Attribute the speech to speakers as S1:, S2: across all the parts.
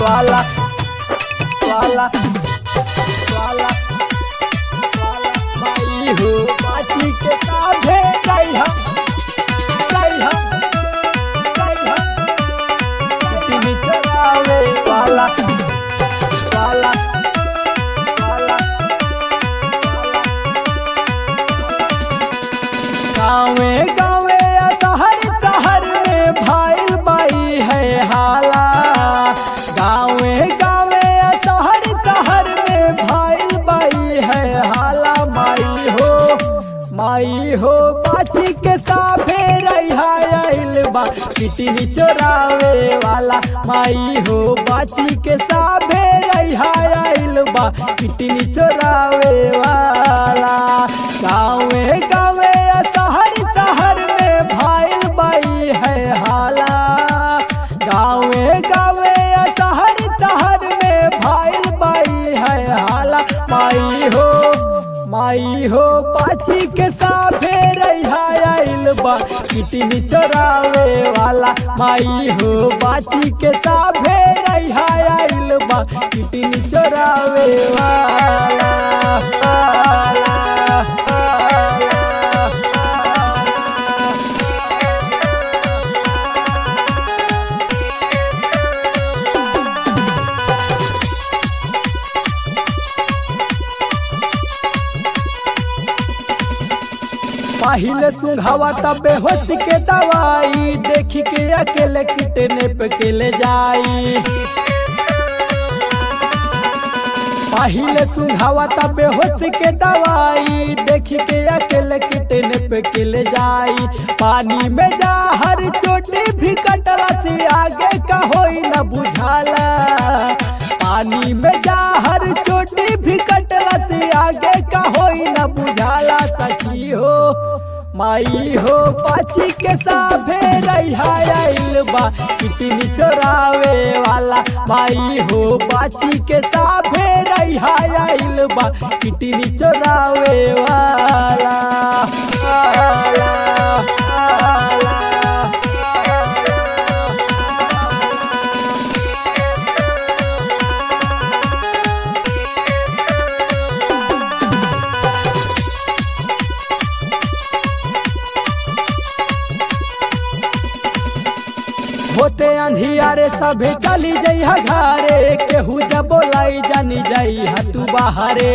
S1: वाला वाला वाला वाला माई हो बाची के काभे गई हम गई हम गई हम चिनी चरावे वाला वाला वाला गाँवे गाँवे या शहर शहर में भाई बाई है हाला गाँवे गाँवे या शहर शहर में भाई बाई है हाला माई हो माई हो बाची के साफे रहा आइल बा कितनी चोरावे वाला माई हो बाची के साफे रहा आइल बा कितनी चोरावे वाला गाँवे गाँवे या शहर शहर में भाई बाई है हाला गाँवे गाँवे या शहर शहर में भाई बाई है हाला माई हो माई हो पाची के साफे रहा आइल बा कितनी चोरावे वाला माई हो बाची के साफे रहा आइल बा कितनी चोरावे वाला वाला, वाला, पहले सुंघावा तब बेहोश के दवाई देखी के अकेले कितने पे के ले जाई पहले सुंघावा तब बेहोश के दवाई देखी के अकेले कितने पे के ले जाई पानी में जा हर चोटी भी कटला से आगे का होई न बुझाला पानी में जा हर चोटी भी कटला से आगे का होई न बुझाला सखी हो माई हो पाची के साफे रहा आइल बा कितनी चोरावे वाला माई हो पाची के साफे रहा आइल बा कितनी चोरावे वाला वाला, वाला, होते अंधियारे सभे चली जइहा घरे केहू जब बोलाई जानी जाई तू बाहरे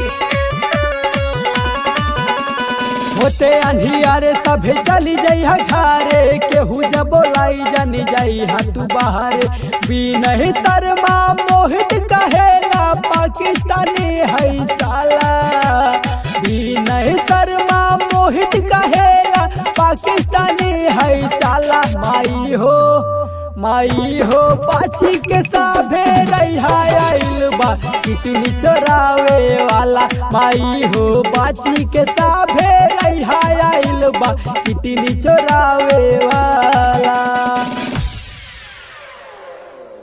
S1: होते अंधियारे सभे चली जइहा घरे केहू जब बोलाई जानी जाई तू बाहरे बिनही शर्मा मोहित कहेला पाकिस्तानी है साला बिनही शर्मा मोहित कहेला पाकिस्तानी है साला माई हो माई हो पाची के साभे रहा आइल बा कितनी चोरावे वाला माई हो पाची के साभे रहा आइल बा कितनी चोरावे वाला